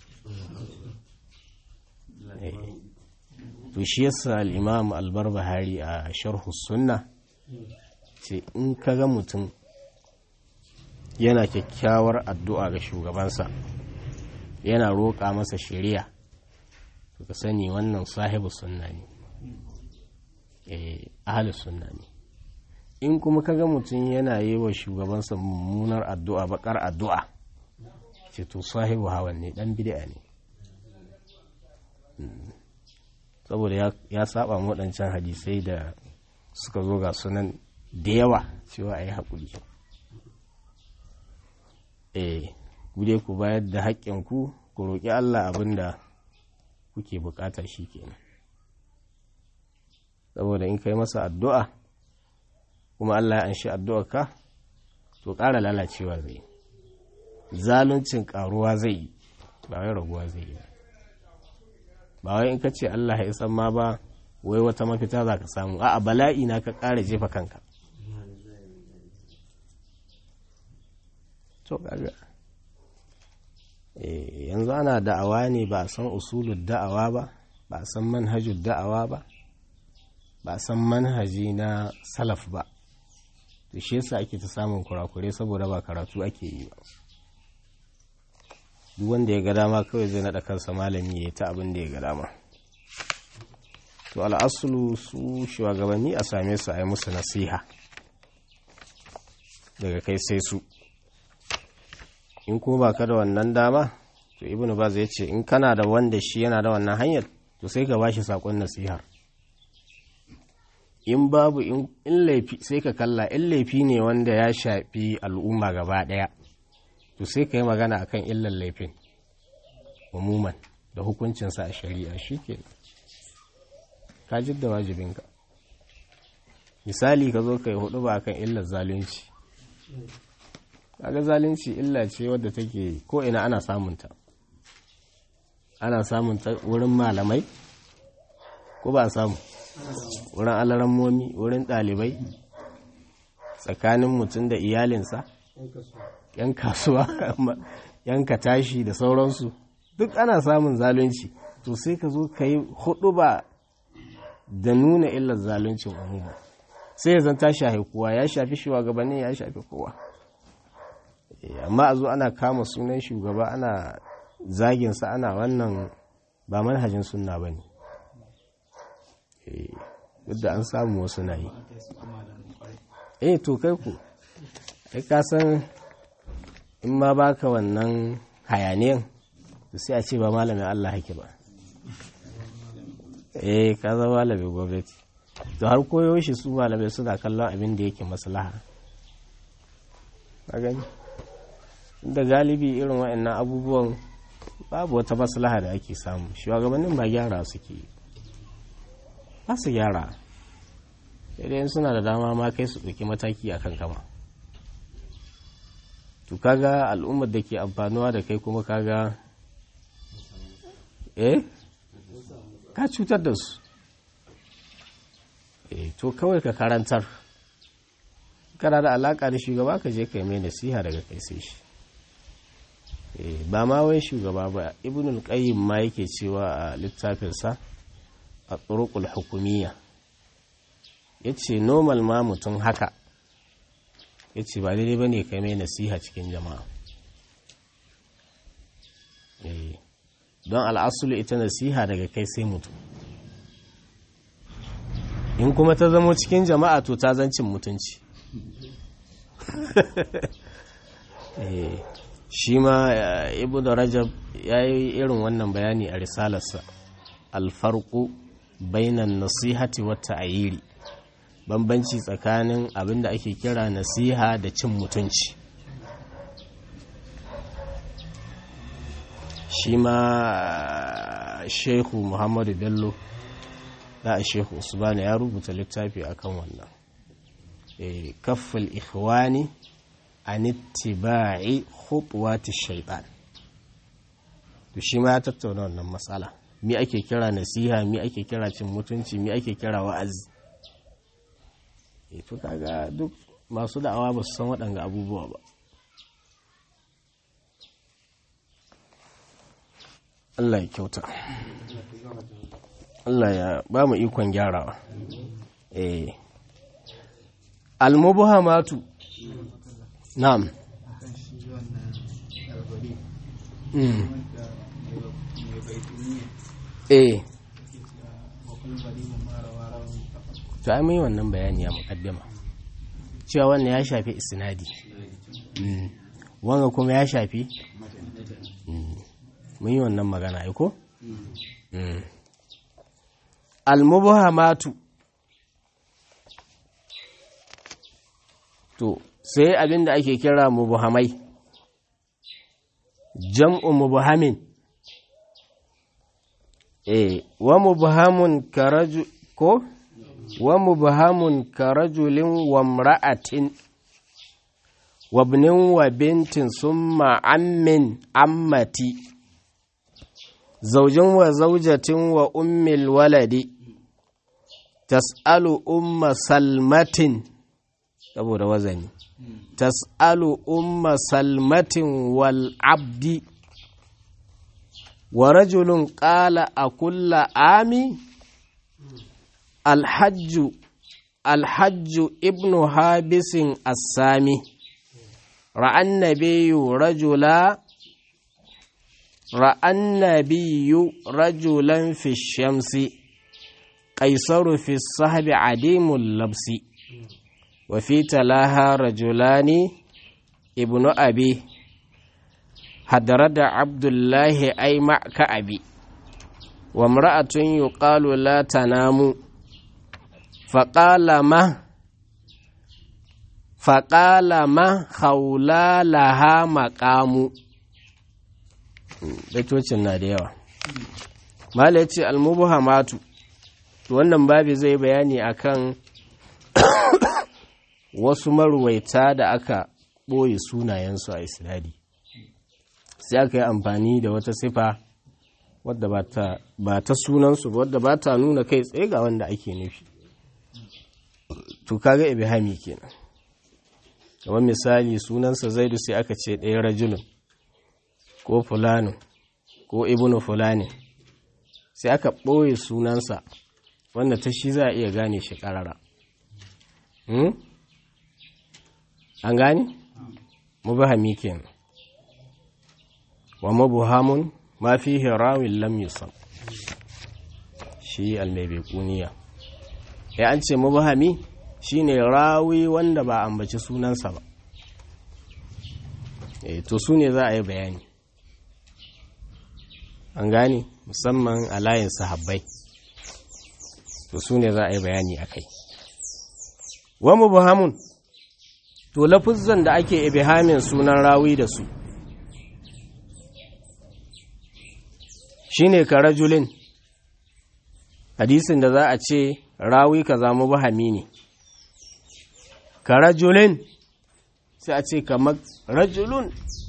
to shi yasa al'imam albar bahari a sharhu sunna ce in ka ga mutum yana kyakkyawar addu'a ga shugabansa yana roƙa masa shari'a to ka sani wannan sahibu sunna ne eh ahli sunna ne in kuma kaga mutum yana yi wa shugabansa mummunar addu'a bakar addu'a ce to sahibu hawan ne dan bid'a ne saboda ya, ya saba mu waɗancan hadisai da suka zo ga sunan da yawa cewa a yi haƙuri eh gude ku bayar da haƙƙinku ku roƙi Allah abin da kuke buƙata shi kenan saboda in kai masa addu'a kuma Allah ya anshi addu'arka to ƙara lalacewa zai zaluncin ƙaruwa zai yi ba wai raguwa zai yi ba wai in ka ce Allah ya san ma ba wai wata mafita za ka samu a'a bala'i na ka ƙara jefa kanka to kaga yanzu ana da'awa ne ba a san usulun da'awa ba ba a san manhajul da'awa ba ba a san manhaji na salaf ba to shi yasa ake ta samun kurakure saboda ba karatu ake yi ba duk wanda ya ga dama kawai zai naɗa kansa malami ya ta abin da ya ga dama to al'asulu su shugabanni a same su a yi musu nasiha daga kai sai su in kuma ba ka da wannan dama to ibnu baz ya ce in kana da wanda shi yana da wannan hanyar to sai ka bashi sakon nasihar in babu in laifi sai ka kalla in laifi ne wanda ya shafi al'umma gaba daya to sai ka yi magana akan illan laifin umuman da hukuncinsa a shari'a shi ke ka jidda wajibinka misali ka zo ka yi hudu ba akan illar zalunci kaga zalunci illa ce wadda take ko ina ana samunta ana samunta wurin malamai ko ba samu wurin alarammomi wurin ɗalibai tsakanin mutum da iyalinsa yan kasuwa yan tashi da sauransu duk ana samun zalunci to sai ka zo ka yi hudu ba da nuna illar zaluncin umuma sai ya zanta shafi kowa ya shafi shugabanni ya shafi kowa amma a zo ana kama sunan shugaba ana zaginsa ana wannan ba manhajin sunna ba ne duk da an samu wasu na yi eh to kai ku ai ka san in ma baka wannan hayaniyan sai a ce ba malamin Allah hake ba eh ka zama malamin gwamnati to har koyo shi su malamai suna kallon abin da yake maslaha a gani da galibi irin waɗannan abubuwan babu wata maslaha da ake samu shugabannin ba gyara suke ba su gyara idan suna da dama ma kai su ɗauki mataki a kan kama to kaga al'ummar da ke amfanuwa da kai kuma kaga eh ka cutar da su eh to kawai ka karantar kana da alaka da shugaba ka je kai mai nasiha daga kai sai shi ba ma wai shugaba ba ibnul qayyim ma yake cewa a littafinsa a turuqul hukumiyya yace normal ma mutum haka yace ba daidai bane kai mai nasiha cikin jama'a don al'asulu ita nasiha daga kai sai mutum in kuma ta zamo cikin jama'a to ta zancin mutunci shi ma ibu da rajab ya yi irin wannan bayani a risalarsa alfarku bainan nasihati wata ayiri bambanci tsakanin abinda ake kira nasiha da cin mutunci shi ma shehu muhammadu bello da a shehu usmanu ya rubuta littafi akan wannan kaffal ikhwani an ittiba'i khutuwati shaytan to shi ma ya tattauna wannan matsala mi ake kira nasiha mi ake kira cin mutunci mi ake kira wa'azi eh to kaga duk masu da'awa ba su san waɗanga abubuwa ba Allah ya kyauta Allah ya ba mu ikon gyarawa eh al-mubhamatu na'am mm. eh to ai mun yi wannan bayani a mukaddama cewa wannan ya shafi isnadi mm. wanga kuma ya shafi mm. mun yi wannan magana ai ko almubhamatu to sai abin da ake kira mubhamai jam'u mubhamin eh wa mubhamun karaju ko wa mubhamun karajulin wa imra'atin wa ibnin wa bintin summa ammin ammati zaujin wa zaujatin wa ummil waladi tas'alu umma salmatin saboda wazani tas'alu umma salmatin wal abdi wa rajulun qala a kulla ami alhajju alhajju ibnu habisin assami ra'an nabiyyu rajula ra'an nabiyyu rajulan fi shamsi qaisaru fi sahbi adimul labsi وفي تلاها رجلان ابن أبي هدرد عبد الله أي مع كأبي وامرأة يقال لا تنام فقال ما فقال ما خولا لها مقام baitocin na da yawa mala ya ce almubuhamatu wannan babi zai bayani akan wasu maruwaita da aka ɓoye sunayensu a isnadi sai aka yi amfani da wata sifa wadda ba ta sunansu wadda ba ta nuna kai tsaye ga wanda ake nufi to kaga ibhami kenan kamar misali sunansa zaidu sai aka ce ɗaya rajulun ko fulano ko ibnu fulani sai aka ɓoye sunansa wanda ta shi za a iya gane shi ƙarara an gani mubahami kenan wa mabuhamun ma fihi rawin lam yusam shi almaibaikuniya ya an ce mubahami shine rawi wanda ba ambaci sunansa ba e to su ne za a yi bayani an gani musamman a layin sahabbai to su ne za a yi bayani a kai wa mubahamun to lafuzzan da ake ibihamin sunan rawi da su shine ka rajulin hadisin da za a ce rawi ka zamu bahami ne ka rajulin sai a ce kamar rajulun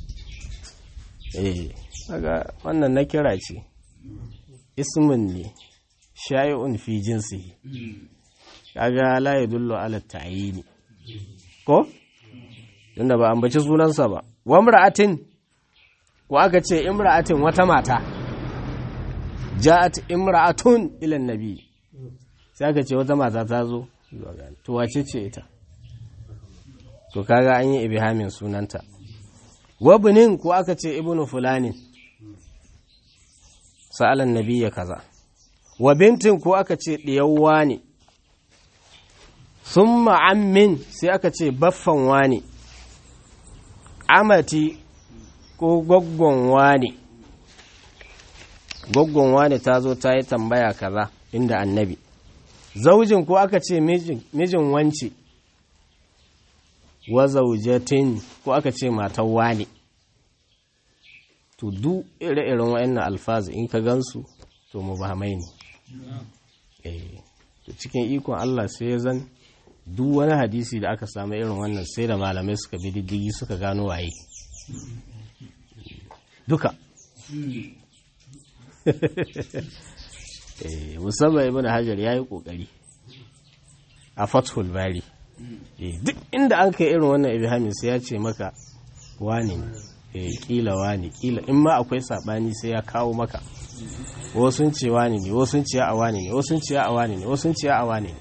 eh daga wannan na kira ce ismin ne shayi'un fi jinsi kaga la yadullu ala ta'yini ko tunda ba ambaci sunansa ba wa imra'atin ko aka ce imra'atin wata mata ja'at imra'atun ila nabi sai aka ce wata mata ta zo to wace ce ita to kaga an yi ibhamin sunanta wabnin ko aka ce ibnu fulanin sa'alan nabiyya kaza wa bintin ko aka ce diyawwa ne sun ma'ammin sai aka ce baffan wani amati ko gwaggon wani gwaggon wani ta zo ta yi tambaya kaza inda annabi zaujin ko aka ce mijin wance wa zaujatin ko aka ce matan wani to duk ire-iren wa'annan alfazu in ka gansu to mu ba mai ne to cikin ikon Allah sai ya zan duk wani hadisi da aka samu irin wannan sai da malamai suka bi diddigi suka gano waye duka musamman ibn hajar ya yi kokari a fathul bari duk inda an kai irin wannan ibhamin sai ya ce maka wani ne kila wani kila in ma akwai sabani sai ya kawo maka wasu ce wani ne wasu ce a wani ne wasu ce a wani ne wasu ce a wani ne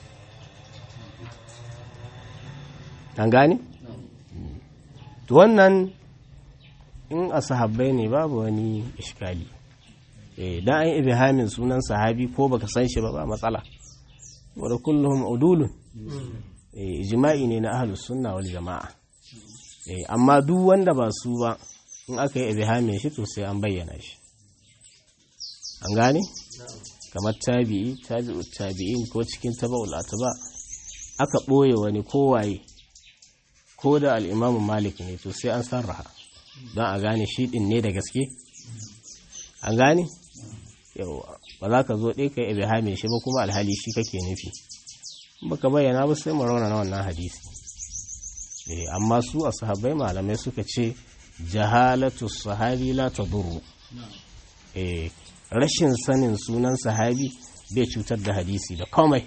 an gane? to wannan in a sahabbai ne babu wani ishkali dan an ibhamin sunan sahabi ko baka san shi ba ba matsala wadda kullum udulun ijma'i ne na ahlus sunna wal jama'a amma duk wanda ba su ba in aka yi ibhamin shi to sai an bayyana shi an gane kamar tabi'i tabi'u tabi'in ko cikin taba'ul atba aka ɓoye wani kowaye ko da al'imamu malik ne to sai an sarraha don a gane shi ɗin ne da gaske an gane yawa ba za ka zo ɗaya ka yi ibihami shi ba kuma alhali shi kake nufi baka bayyana ba sai mu raunana wannan hadisi amma su a sahabbai malamai suka ce jahalatu sahabi la tadurru eh rashin sanin sunan sahabi bai cutar da hadisi da komai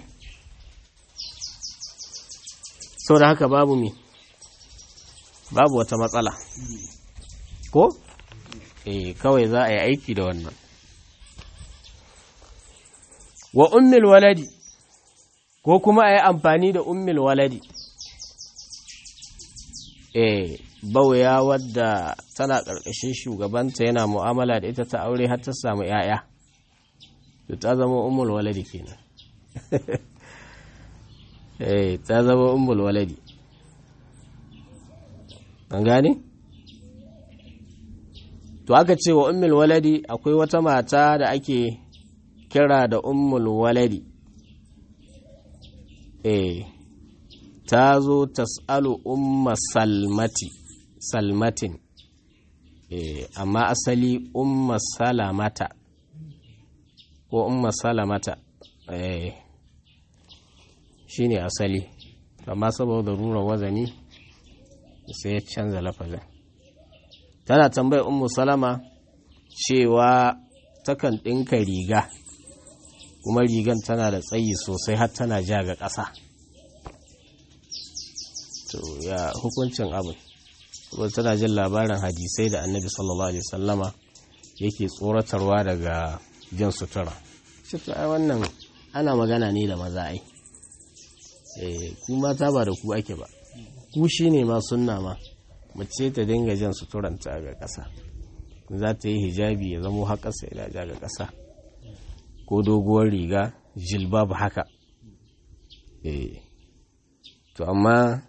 sau da haka babu mi babu wata matsala ko eh kawai za a yi aiki da wannan wa ummil waladi ko kuma a yi amfani da ummil waladi eh bauya wadda tana ƙarƙashin shugabanta yana mu'amala da ita ta aure har ta samu 'ya'ya to ta zama ummul waladi kenan eh ta zama ummul waladi an gane to aka ce wa ummul waladi akwai wata mata da ake kira da ummul waladi eh ta zo tas'alu umma salmati salmatin eh amma asali umma salamata ko umma salamata eh shine asali amma saboda rura wazani sai ya canza lafazin tana tambayar ummu salama cewa takan ɗinka riga kuma rigan tana da tsayi sosai har tana ja ga ƙasa to ya hukuncin abin saboda tana jin labarin hadisai da annabi sallallahu alaihi sallama yake tsoratarwa daga jin sutura shi ai wannan ana magana ne da maza ai eh ku mata ba da ku ake ba ku shine ma sunna ma mace ta dinga jan suturanta ga ƙasa za ta yi hijabi ya zamo haƙasa ila ja ga ƙasa ko doguwar riga jilbab haka eh to amma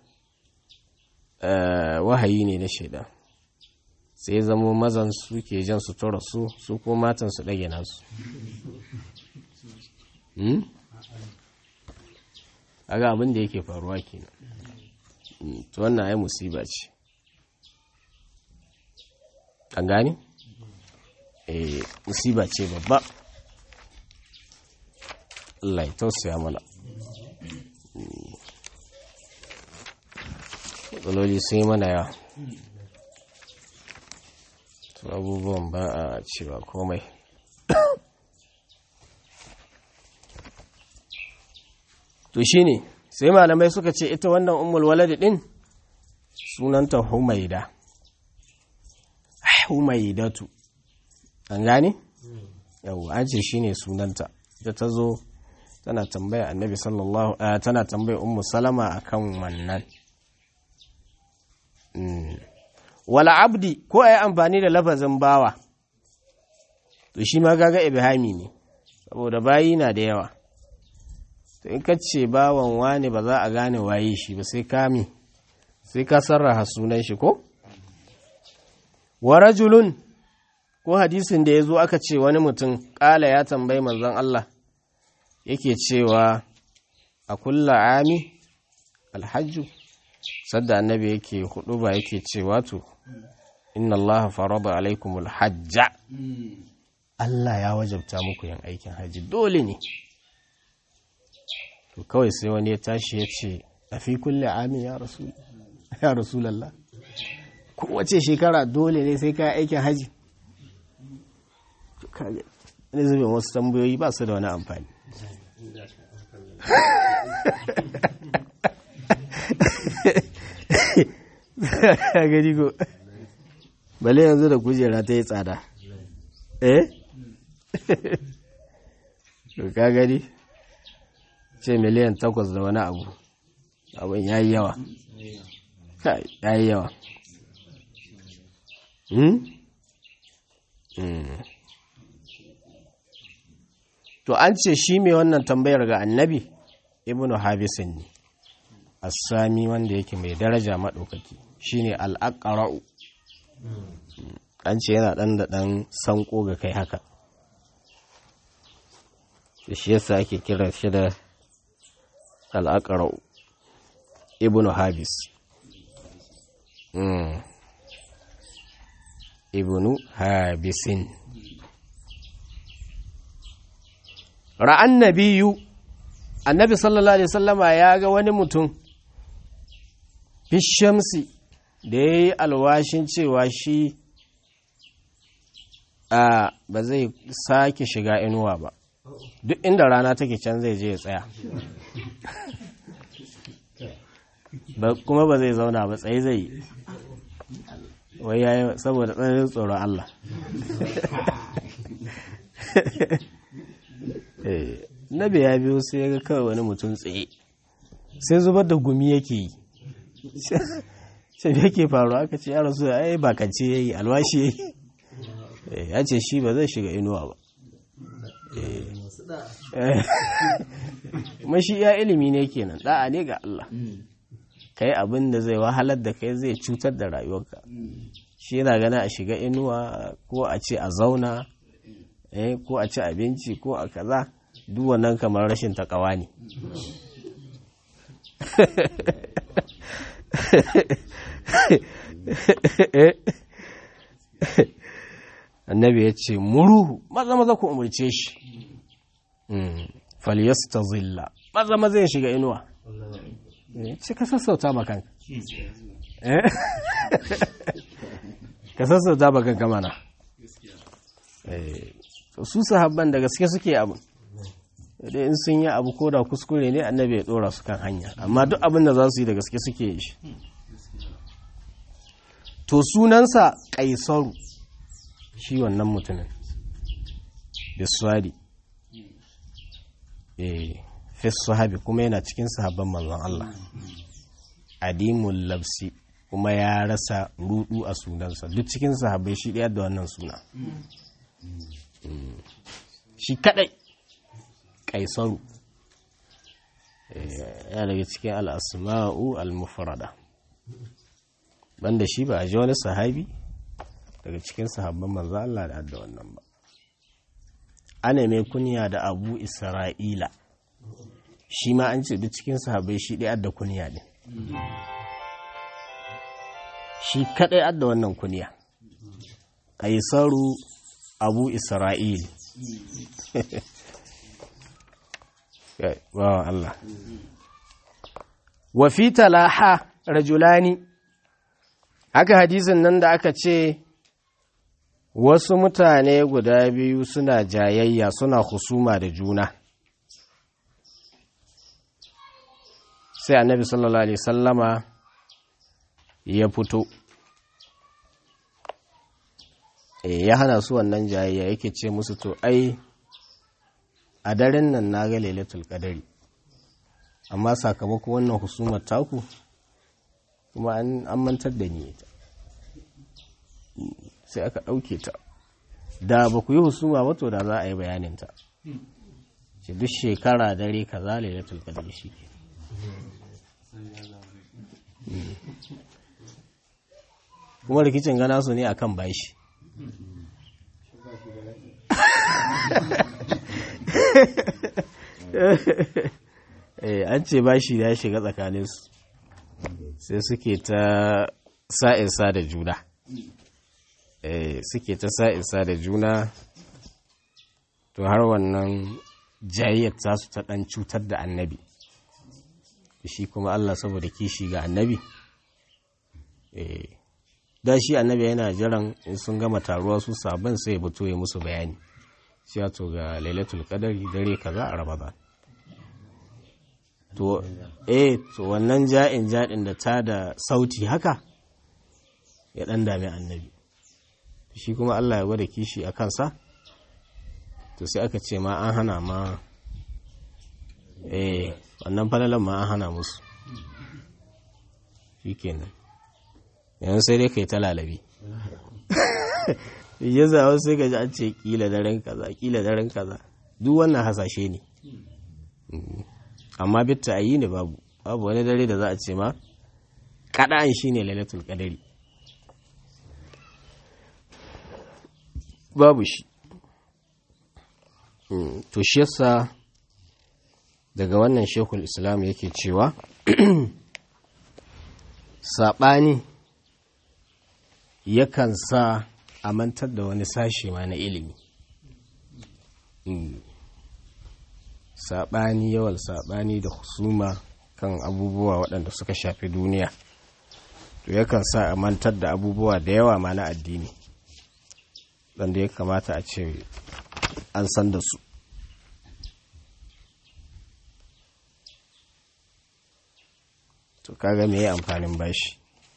wahayi ne na shaidan sai zamo mazan su ke jan sutura su su ko matan su ɗage nasu aga abin da yake faruwa kenan to wannan ai musiba ce an gani eh musiba ce babba Allah ya tausaya mana matsaloli sun yi mana yawa to abubuwan ba a cewa komai to shine sai malamai suka ce ita wannan ummul waladi din sunanta humaida humaidatu an gane yau an ce shine sunanta ita ta zo tana tambaya annabi sallallahu tana tambaya ummu salama akan wannan wala abdi ko a yi amfani da lafazin bawa to shi ma gaga ibhami ne saboda bayi na da yawa to in ka ce bawan wani ba za a gane waye shi ba sai kami sai ka sarraha sunan shi ko wa rajulun ko hadisin da ya zo aka ce wani mutum ƙala ya tambayi manzon Allah yake cewa a kulla ami alhajju sadda annabi yake hudu ba yake cewa to inna Allah farada alaikumul hajja Allah ya wajabta muku yin aikin haji dole ne to kawai sai wani ya tashi ya ce a fi kulle amin ya rasul ya rasulallah kowace shekara dole ne sai ka aikin haji ne zubin wasu tambayoyi ba su da wani amfani gani ko bale yanzu da kujera ta yi tsada eh ka gani ce miliyan takwas da wani abu abin ya yi yawa ya yi yawa to an ce shi mai wannan tambayar ga annabi ibnu habisin ne assami wanda yake mai daraja maɗaukaki shine al'aƙara'u an ce yana ɗan da ɗan sanko ga kai haka shi yasa ake kira shi da al'aƙarau ibn habis ibn habisin ra'an nabiyu annabi sallallahu alaihi sallama ya ga wani mutum fishamsi da ya yi alwashin cewa shi a ba zai sake shiga inuwa ba duk inda rana take can zai je ya tsaya kuma ba zai zauna ba tsaye zai yi wai ya saboda tsananin tsoron Allah nabi ya biyo sai ya ga kawai wani mutum tsaye sai zubar da gumi yake yi sai yake faru aka ce ya rasu ai bakance ya yi alwashi ya yi ya ce shi ba zai shiga inuwa ba mashi ya ilimi ne kenan da'a ne ga Allah kai abin da zai wahalar da kai zai cutar da rayuwarka shi yana gana a shiga inuwa ko a ce a zauna ko a ci abinci ko a kaza duk wannan kamar rashin takawa ne annabi ya ce muruhu maza maza ku umarce shi falyasta zilla maza maza ya shiga inuwa ce ka sassauta ma kanka ka sassauta ma kanka mana su sahabban da gaske suke abu da in sun yi abu ko da kuskure ne annabi ya dora su kan hanya amma duk abin da za su yi da gaske suke yi shi to sunansa kaisaru shi wannan mutumin biswadi eh fi sahabi kuma yana cikin sahabban manzon Allah adimul labsi kuma ya rasa rudu a sunansa duk cikin sahabbai shi ɗaya da wannan suna shi kadai kaisaru ya daga cikin al'asma'u al-mufrada banda shi ba a ji wani sahabi daga cikin sahabban manzo Allah da adda wannan ba ana mai kunya da abu isra'ila shi ma an ce duk cikin sahabbai shi ɗaya adda kunya ne shi kaɗai adda wannan kunya kaisaru abu isra'il bawan Allah wa fi talaha rajulani haka hadisin nan da aka ce wasu mutane guda biyu suna jayayya suna husuma da juna sai annabi sallallahu alaihi sallama ya fito ya hana su wannan jayayya yake ce musu to ai a daren nan na ga lailatul qadari amma sakamakon wannan husumar taku kuma an mantar da ni ita sai aka ɗauke ta da ba ku yi husuma ba to da za a yi bayaninta ce duk shekara dare ka za lailatul qadari shi ke kuma rikicin gana su ne akan bashi an ce bashi ya shiga tsakaninsu sai suke ta sa'insa da juna suke ta sa'insa da juna to har wannan jayayyar tasu ta ɗan cutar da annabi shi kuma Allah saboda kishi ga annabi da shi annabi yana jiran in sun gama taruwa su sabon sai ya fito ya musu bayani shi to ga lailatul qadari dare kaza a ramadan to eh to wannan ja'in ja'in da ta da sauti haka ya dan dami annabi shi kuma Allah ya gwada kishi a kansa to sai aka ce ma an hana ma eh wannan falalan ma an hana musu shikenan yanzu sai dai kai ta lalabi ya zawo sai gaji an ce kila daren kaza kila daren kaza duk wannan hasashe ne amma bitta a yi ne babu babu wani dare da za a ce ma kaɗan shi ne lailatul qadari babu shi to shi yasa daga wannan shekul islam yake cewa saɓani yakan sa a mantar da wani sashi ma na ilimi saɓani yawan saɓani da husuma kan abubuwa waɗanda suka shafi duniya to yakan sa a mantar da abubuwa da yawa ma na addini wanda ya kamata a ce an san da su to kaga me ya amfanin bashi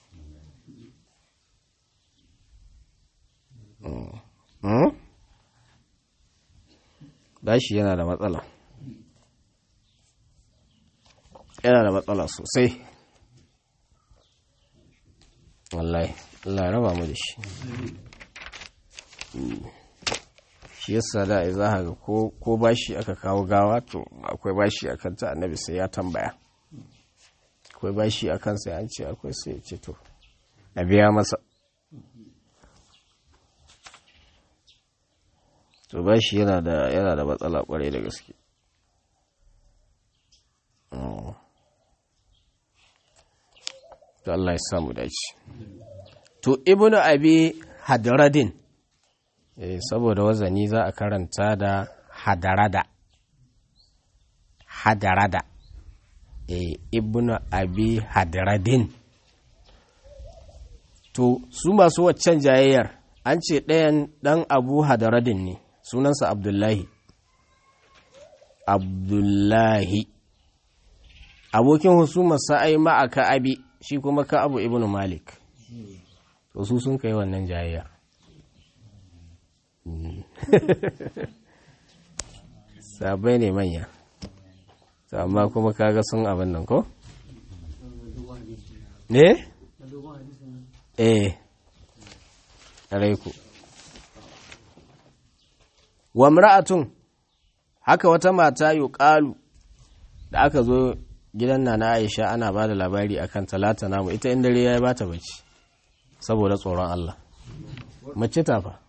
bashi yana da matsala yana da matsala sosai wallahi Allah raba mu da shi shi yasa da za a ga ko bashi aka kawo gawa to akwai bashi a kanta annabi sai ya tambaya akwai bashi a kansa an ce akwai sai ya ce to a biya masa to bashi yana da yana da matsala kwarai da gaske to Allah ya samu dace to ibnu abi hadradin eh saboda wazani za a karanta da hadarada hadarada eh ibnu abi hadradin to su masu waccan jayayyar an ce ɗayan ɗan abu hadaradin ne sunansa abdullahi abdullahi abokin husumar sa'ai ma'aka abi shi kuma ka abu ibnu malik to su sun kai wannan jayayya sabai ne manya amma kuma kaga sun abin nan ko? ne? eh alaiku wa mra'atun haka wata mata yuqalu da aka zo gidan na Aisha ana ba da labari akan talata namu ita in dare yayi bata bacci saboda tsoron Allah mace ta fa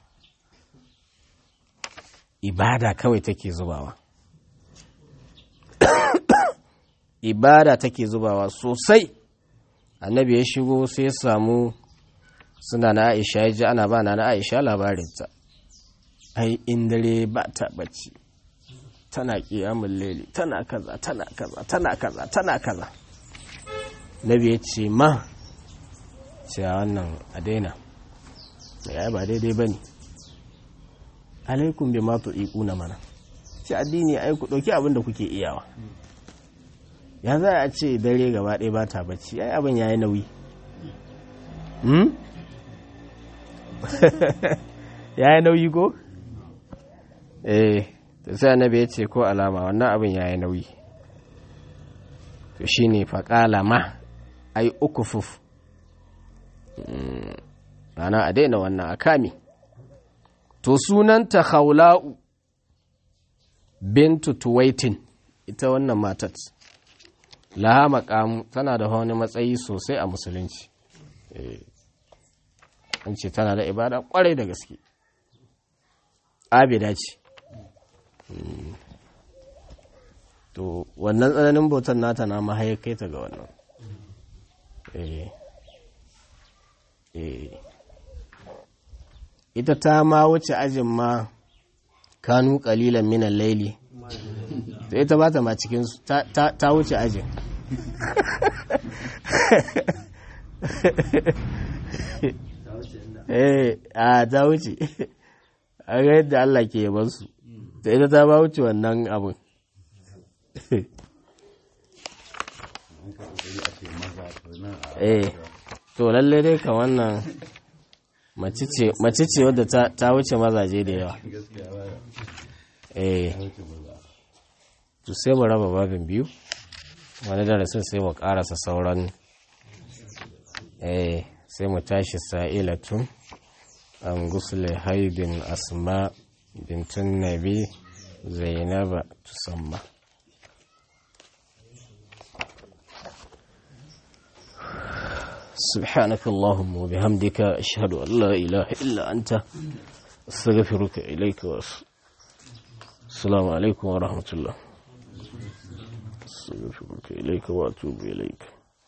ibada kawai take zubawa ibada take zubawa sosai annabi ya shigo sai ya samu suna na Aisha ya ji ana ba na Aisha labarinta ai in dare ba ta bacci tana kiyamun leli tana kaza tana kaza tana kaza tana kaza nabi ya ce ma cewa wannan a daina ya ba daidai ba ne alaikun bi ma tu'iku na mana ce addini ai ku ɗauki abin da kuke iyawa ya za a ce dare gaba ɗaya ba ta bacci ai abin ya yi nauyi ya yi nauyi ko? eh da sai annabi ya ce ko alama wannan abin ya yi nauyi to shi ne faƙala ma ai uku fuf ana a daina wannan a kame to sunanta haula'u bintu tuwaitin ita wannan matat laha maƙamu tana da wani matsayi sosai a musulunci an ce tana da ibada kwarai da gaske abida ce to wannan tsananin bautan nata na mahaya kai ta ga wannan ita ta ma wuce ajin ma kanu kalilan minan laili to ita ba ta ma cikinsu ta wuce ajin eh a ta wuce a ga yadda Allah ke yaban su da ita ta ba wuce wannan abin eh to lalle dai ka wannan mace ce wadda ta wuce mazaje da yawa eh to sai mu raba babin biyu wani darasin sai mu karasa sauran eh sai mu tashi sa'ilatun an gusle haidin asma bintun nabi zainaba tusamma سبحانك اللهم وبحمدك أشهد أن لا إله إلا أنت أستغفرك إليك والسلام عليكم ورحمة الله astaghfiruka ilayka wa atubu ilayka